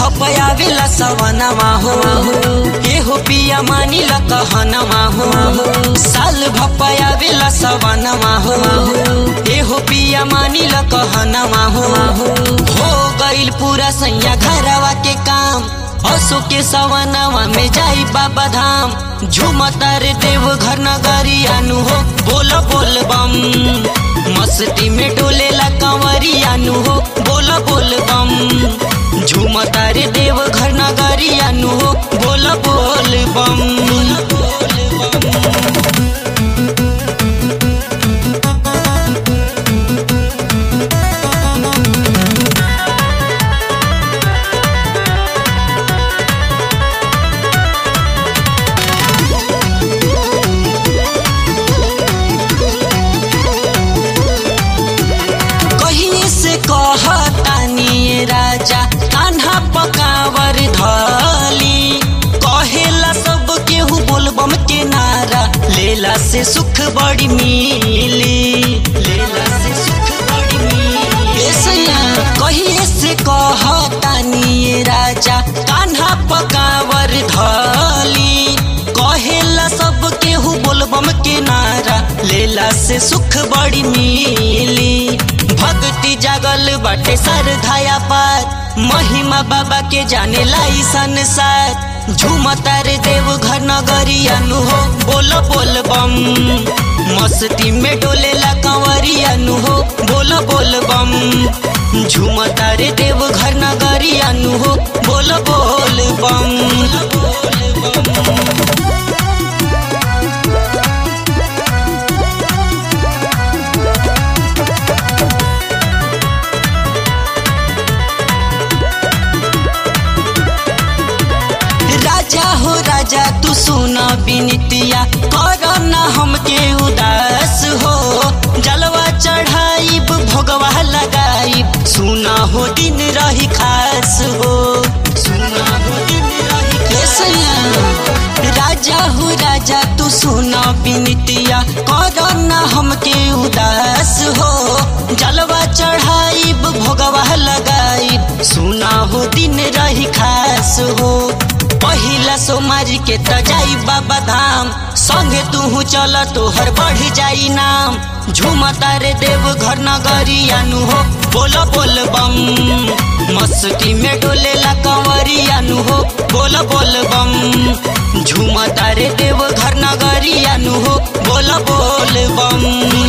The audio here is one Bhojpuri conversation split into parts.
भपयावेला सवनमा हो हे हो पिया मानी ल कहनमा हो साल भपयावेला सवनमा हो हे हो पिया मानी ल कहनमा हो हो गइल पूरा सैया घरवा के काम असो के सवनवा में जाई बाबा धाम झुमतर देव घर नगरी अनु हो बोल बोल बम मस्ती में डोलेला कंवरी अनु हो बोल बोल बम झुमतर देव घर नगरी अनु हो बोल बोल बम कहीं से कहतानी राजा कान्हा पकावर धली कहेला सब केहू बोलबम के नारा लेला से सुख बड़ी मिली लेला से सुख बड़ी मिली ए सैया कहीं से कहतानी राजा कान्हा पकावर धली कहेला सब केहू बोलबम के नारा लेला से सुख बड़ी मिली भक्ति जागल बाटे सरधाया पार महिमा बाबा के जाने लाई संसार झूमतार देव घर नगरी अनु हो बोल बोल बम मस्ती में डोलेला कंवरी अनु हो बोल बोल बम झूमतार देव घर नगरी अनु हो बोल बोल बम राजा हो राजा तू सुना बिनतिया कर ना हमके उदास हो जलवा चढ़ाइब भोगवा लगाइब सुना हो दिन रही खास हो सुना हो दिन रही खास राजा हो राजा तू सुना बिनतिया कर ना हमके उदास हो जलवा चढ़ाइब भोगवा लगाइब सुना हो दिन रही खास हो पहिला सोमारी के त जाई बाबा धाम संगे तू चल तोहर बढ़ जाई नाम झूमता रे देव घर नगरी अनु हो बोल बोल बम मस्ती में डोलेला कंवरी अनु हो बोल बोल बम झूमता रे देव घर नगरी अनु हो बोल बोल बम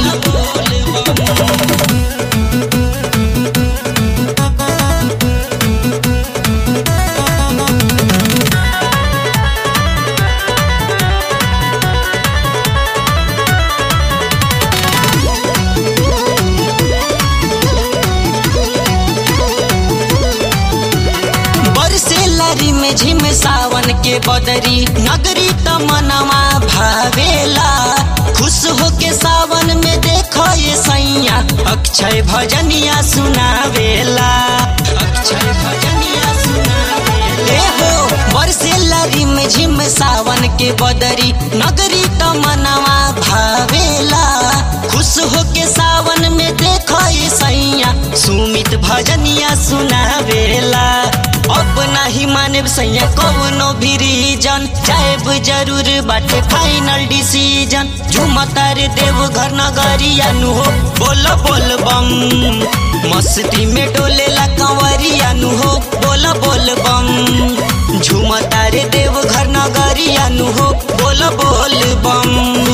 बरसे लारी में झिम सावन के बदरी नगरी तमनवा भावेला खुश हो के सावन में देखो ये सैया अक्षय भजनिया सुनावेला अक्षय भजनिया सुनावेला ए हो बरसे लारी में झिम सावन के बदरी नगरी तमनवा भावेला खुश हो के सावन में देखो ये सैया सुमित भजनिया सुनावेला अब नाही माने सैया कवनो भी रीजन जाएब जरूर बाटे फाइनल डिसीजन झुमता रे देव घर नगरिया नु हो बोल बोल बम मस्ती में डोलेला कंवरिया नु हो बोल बोल बम झुमता रे देव घर नगरिया नु हो बोल बोल बम